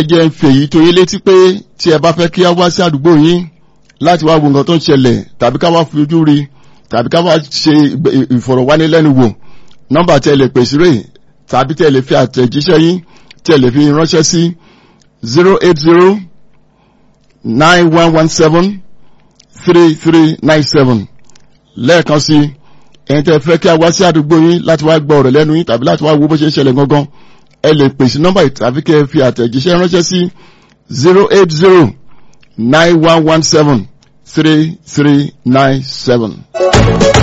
jẹ́ ń fèyí tó yín létí pé tí ẹ bá fẹ́ kí a wá sí àdúgbò yín láti wá wo nǹkan tó ń ṣẹlẹ̀ tàbí ká wá fojú rí tàbí ká wá ṣe ìfọ̀rọ̀wánilẹ́nuwò nọ́mbà tí ẹ lè pèsè rè tàbí tí ẹ lè fi àtẹ̀jíṣẹ́ yín tí ẹ lè fi ránṣẹ́ sí zero eight zero nine one one seven three three nine seven lẹ́ẹ̀kan sí ẹ̀yin tẹ́ fẹ́ kí a wá sí àdúgbò yín láti wá gbọ́ ọ̀rọ̀ lẹ́nu yín tàbí láti wá wo bó ṣe ń ṣẹlẹ̀ gangan ẹ lè pèsè nọ́mbà tàbí kẹ́ ẹ fi àtẹ̀jíṣẹ́ ránṣẹ́ sí zero eight zero nine one one seven three three nine seven.